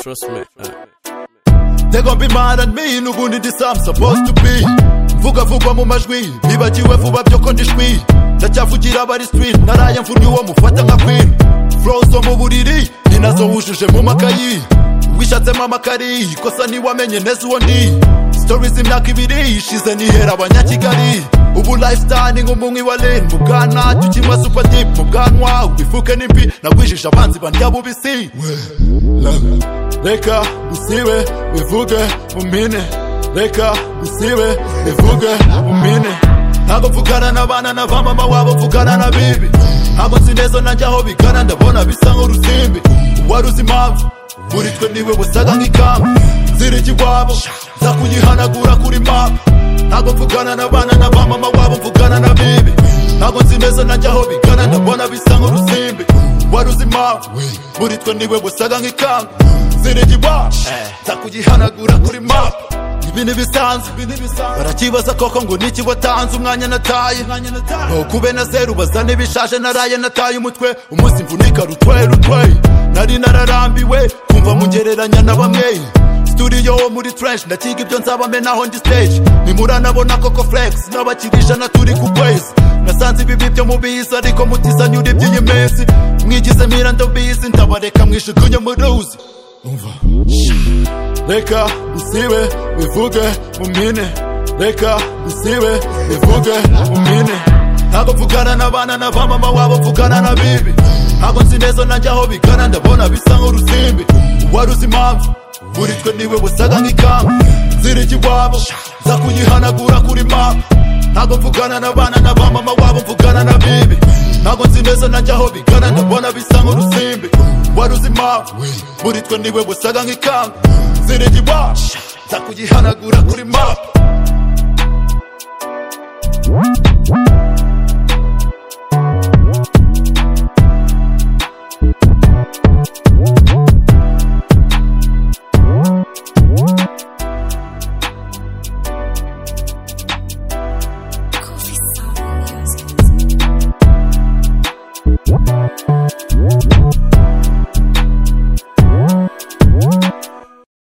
Trust me. Uh. They gon' be mad at me, n'ubundi this I'm supposed to be Mvuga vugwa mu majwi, nibagiwe vuba byo ko ndi shwi Ndacyavugira abari street, naraye mvunnye uwo mufata nka queen Flow zo mu buriri, ni nazo wujuje mu makayi Wishatsemo amakari, kosa ntiwamenye neza uwo ndi Stories imyaka ibiri ishize nihera abanyakigali Ubu lifestyle ni nk'umunywi wa lean Mu bwana cyo kinywa super deep Mu bwanwa ubifuke n'imvi Nagwijije abanzi bandya bubisi We, love Reka dusibe bivuge mumpine Reka dusibe bivuge mumpine Ntabwo mvugana n'abana na ba mama wabo mvugana na bibi Ntabwo nzi neza nanjye aho bigana ndabona bisa nk'urusimbi Uwari uzi impamvu muri twe niwe wasaga nk'ikamba Nziriki iwabo nza kuyihanagura kuri mama Ntabwo mvugana n'abana na ba mama wabo mvugana na bibi Ntabwo nzi neza nanjye aho bigana ndabona bisa nk'urusimbi Uwari uzi impamvu muri twe niwe wasaga nk'ikamba zirigiwacu nzakugihanagura kuri map ibi ntibisanzwe barakibaza koko ngo niki watanze umwanya nataye ntukube na zeru baza n'ibishaje naraye nataye umutwe umunsi mvunika rutwe rutwe nari nararambiwe kumva mugereranya na bamwe studio wo muri trench ndakiga ibyo nzaba menaho ndi stage nimuranabona koko flex n'abakiri ijana turi ku kwezi nasanze ibibi byo mubizi ariko mutizanye uri by'iyi minsi mwigize mira ndabizi ndabareka mwishukunye mu ruzi umva reka dusibe bivuge mumpine reka dusibe bivuge mumpine ntabwo mvugana n'abana na ba mama wabo mvugana na bibi ntabwo nzi neza nanjye aho bigana ndabona bisa nk'urusimbi uwari uzi impamvu muri twe niwe wasaga nk'ikamba ziriki iwabo nza kuyihanagura kuri mama ntabwo mvugana n'abana na ba mama wabo mvugana na bibi ntabwo nzi neza nanjye aho bigana ndabona bisa nk'urusimbi wari uzi impamvu muri twe niwe wasaga nk'ikamba zirigi iwacu nza kuyihanagura kuri mama